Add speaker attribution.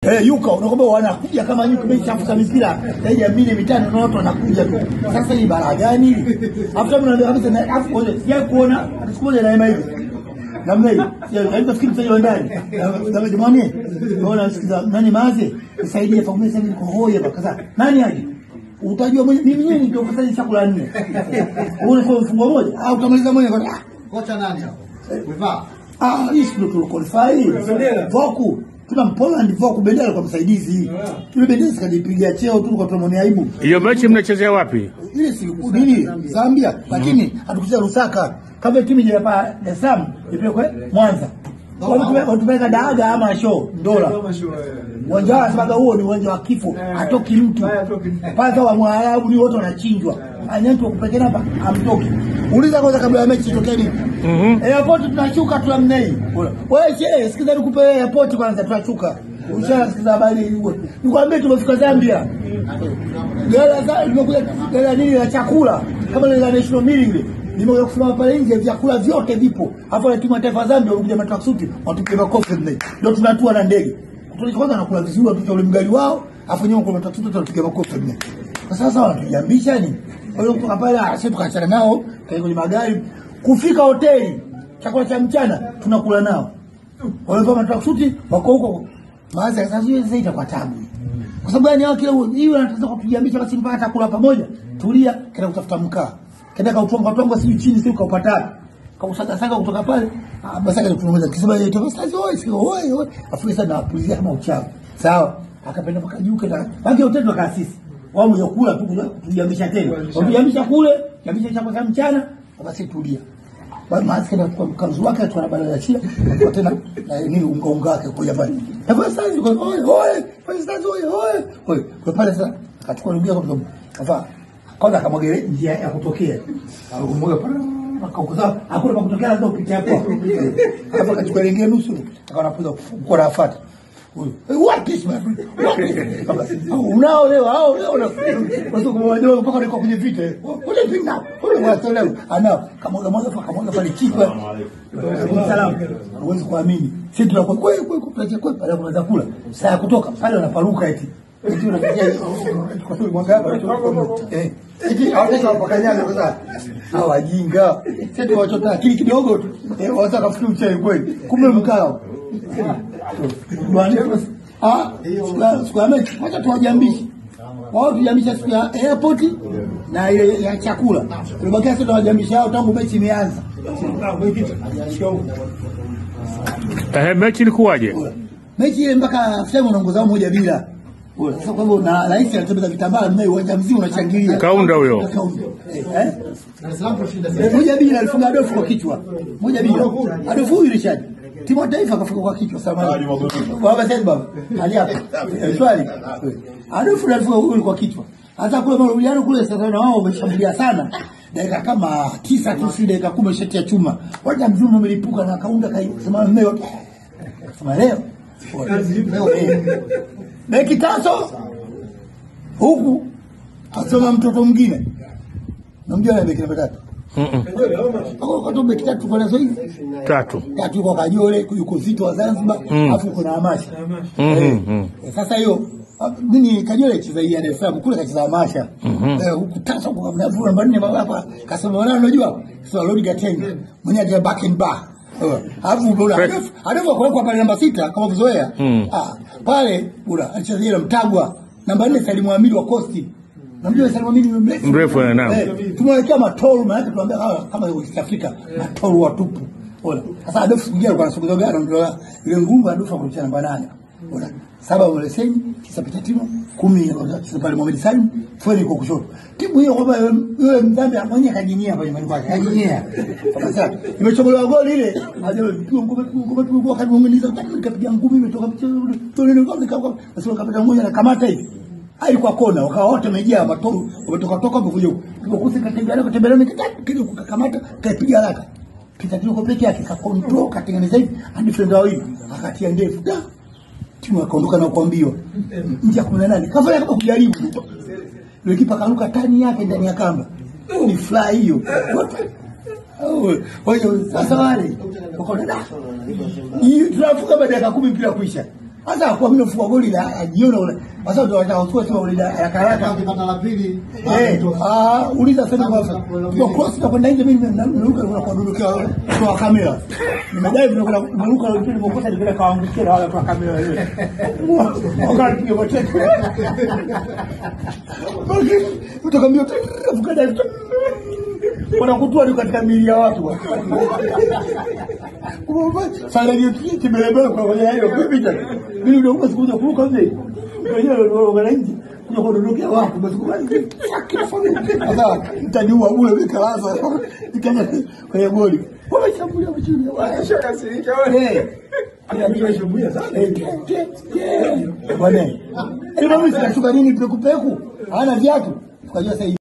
Speaker 1: Eh, yuka unakwambia wanakuja kama nyuki meshafuka mipira zaidi ya mine mitano na watu wanakuja tu. Sasa hii balaa gani hili? Afuta mnaambia kabisa na afu kwanza sija kuona siku moja naema hivi. Namna hiyo. Ya nafikiri mtaji wa ndani. Kama jamani, unaona sikiza nani maze? Nisaidie kwa mimi sasa niko hoye hapa kaza. Nani aje? Utajua mwenye mimi mwenyewe ndio kufanya chakula nne. Uone kwa mfungo moja au utamaliza mwenyewe kwa
Speaker 2: Kocha nani hapo? Umevaa?
Speaker 1: Ah, hii ndio tuliqualify. Voku. Tuna Poland Voku bendera kwa msaidizi. Tule bendera sikajipigia cheo tu kwa tumoni aibu.
Speaker 3: Hiyo mechi mnachezea wapi?
Speaker 1: Ile si nini Zambia, lakini hatukucheza Lusaka. Kama timu ile hapa Dar es Salaam ipelekwe Mwanza. Watupeleka Daaga ama show dola. Uwanja wa sababu huo ni uwanja wa kifo, hatoki mtu. Pale wa Mwarabu ni wote wanachinjwa. Anyantu kupekena hapa amtoki. Uliza kwanza kabla ya mechi itokee nini?
Speaker 3: Mhm.
Speaker 1: Airport tunashuka tu mnei. Wewe che, sikiza nikupe airport kwanza tunashuka. Ushara sikiza habari huo. Nikwambie tumefika Zambia. Gala za limekuja gala nini la chakula kama ile la national meal ile. Nimekuja kusimama pale nje vyakula vyote vipo. Hapo ile timu ya taifa Zambia walikuja na tracksuit watupe makofi mnei. Ndio tunatua na ndege. Kutoka kwanza nakula vizuri wapita ule mgali wao, afu nyuma kuna tracksuit watupiga makofi mnei. Sasa wanatujambisha nini? Kwa hiyo kutoka pale ah, sisi tukaachana nao kae kwenye magari kufika hoteli chakula cha mchana tunakula nao. Walivaa matracksuit wako huko. Maana sasa hiyo sasa itakuwa tabu. Kwa sababu gani hao kila hiyo anataka kutujambisha basi mpaka chakula pamoja. Tulia kenda kutafuta mkaa. Kenda kautonga tonga sijui chini sio kaupata wapi. Kausaga saga kutoka pale. Ah, basi akaja kutuongeza kisema yeye toka sasa oi sio oi oi. Afu sasa na pulizia kama uchawi. Sawa. Akapenda mpaka juu kenda. Baki hoteli ndo kaasisi. Wao mwenye kula tu kutujambisha tena. Kutujambisha kule, jambisha chakula cha mchana, basi tulia. Basi maski na kwa mkanzu wake tu anabala ya chila, kwa tena na nini unga unga wake kwa pale. Na kwa sasa yuko oi oi, kwa sasa oi oi. Oi, kwa pale sasa akachukua ndugu yake mdomo. Kafa. Kwanza akamwaga njia ya kutokea. Akamwaga pale akakuza hakuna pa kutokea lazima upite hapo. Hapo akachukua lingine nusu akawa anapuza kwa rafuata. Huyo. What is my friend? What is- Kama, Unao leo au leo na watu kama wajua mpaka niko kwenye vita. What is it now? What is it leo? Anao kama mmoja mmoja kama mmoja pale chipa. Salamu. Huwezi kuamini. Sisi tunakuwa kwe kwe kupatia kwe pale kuna chakula. Saa ya kutoka pale wanaparuka eti. Eti unafikia kwa sababu mwanga hapa eh. Eti hawataka wapakanyaga kwa sababu hawa wajinga. Sisi tunawachota akili kidogo tu. Eh, wanataka kufikiri uchawi kweli. Kumbe mkao. Ah, siku ya mechi wacha tuwajambishe wao, tujambisha siku ya airport na ile ya chakula. Tulibakia sasa tuwajambisha hao tangu mechi imeanza.
Speaker 3: Eh, mechi ilikuwaje?
Speaker 1: Mechi ile mpaka sema unaongoza moja bila. Sasa kwa hivyo na rais anatembeza vitambaa mimi uwanja mzima unachangilia.
Speaker 3: Kaunda huyo.
Speaker 1: Kaunda. Eh?
Speaker 2: Dar es Salaam kushinda
Speaker 1: Eh, Moja bila alifunga Adolfu kwa kichwa. Moja bila. Adolfu huyu Richard. Timu ya taifa kafunga kwa kichwa samani. Baba sasa baba. Hali hapa. Eh, Swali. Adolfu alifunga huyu kwa kichwa. Hata kule marudiano kule sasa na wao wameshambulia sana. Dakika kama tisa tu si dakika kumi shati ya chuma. Waja mzima umelipuka na kaunda kaisema mmeo. Sema leo. Leo eh. Beki taso huku asoma mtoto mwingine. Namjua na beki namba tatu.
Speaker 3: Mm-mm.
Speaker 1: Kwa kwa beki tatu kwa nazo hivi.
Speaker 3: Tatu.
Speaker 1: Tatu yuko Kajole, yuko Zito wa Zanzibar,
Speaker 3: Mm.
Speaker 1: afu yuko na Amasha.
Speaker 3: Mhm,
Speaker 1: Eh,
Speaker 3: mhm.
Speaker 1: eh, Sasa hiyo ah, nini Kajole cheza hii Dar es Salaam kule kacheza Amasha.
Speaker 3: Mhm.
Speaker 1: Eh, huku tasa kwa mnavu namba 4 baba hapa kasema wala unajua sio Lord Gatenga. Mwenye ndio back and bar. Eh, Alafu bora
Speaker 3: Fred.
Speaker 1: alafu kwa pale namba sita kama kuzoea.
Speaker 3: Mm.
Speaker 1: Ah, pale bora alicheza ile Mtagwa. Namba 4 Salimu Hamid wa Coast. Namjua Salimu Hamid ni mrefu.
Speaker 3: Mrefu, eh, naam.
Speaker 1: Eh, tumewekea matolu maana yake tuambia hawa kama East Africa matolu watupu. Ona. Sasa Adolf Kugia alikuwa anasogeza gari ndio ile nguvu Adolf akulicha namba 8. Ona. Saba wale seni, tisa pita timu, kumi tisa pale Mohamed Salim, fweni kwa kushoto. Timu hiyo kwamba yule mdhambi mwenye kajinyia pale nyumbani kwake, kajinyia. Sasa imechomolewa goli ile, aje pigwa ngome ngome tu kwa kadi ngeniza nikapiga ngumi imetoka mchezo ule. Tole ile ngome kama basi wakapata mmoja na kamata hivi. Haikuwa kona, wakawa wote wamejaa matoru, wametoka toka hapo kuja huko. Tukokusi katembea leo katembea leo kitatu kile kukamata kaipiga haraka. Pita kile kwa peke yake ka control katengeneza hivi hadi friend wawili akatia ndefu. Da. Timu akaondoka na kuambiwa nje ya 18 kafanya kama kujaribu. Yule kipa karuka tani yake ndani ya kamba. Ni fly hiyo. Kwa hiyo sasa wale wakaona da. Hii tunafunga baada ya dakika 10 mpira kuisha. Sasa kwa mimi nafunga goli la la jioni ule. Sasa ndio watachukua sema goli la haraka haraka.
Speaker 2: Ukipata la pili,
Speaker 1: Eh, ah, uliza sasa kwa kwa cross na kwenda nje mimi nimeruka na kuondokea kwa kamera. Nimedai vile kuna nimeruka na mpira nimekosa nipeleka kaangukia na wala kwa kamera ile. Wakati piga mateke. Basi utakwambia fukada wanakutua ni katika mili ya watu. Sasa ndio kimelebele kwa kwenye hiyo kupita. Mimi ndio kwa sikuja kuruka nje. Wenyewe ndio wananchi kuja kuondokea watu basi kwa sasa mtaniua bure nikalaza nikaja kwenye goli. Wameshambulia wachini.
Speaker 4: Washakasirika wale.
Speaker 1: Eh. Anashambulia sana. Bwana. Ile mimi sinashuka nini pekupeku? Hana viatu. Tukajua sasa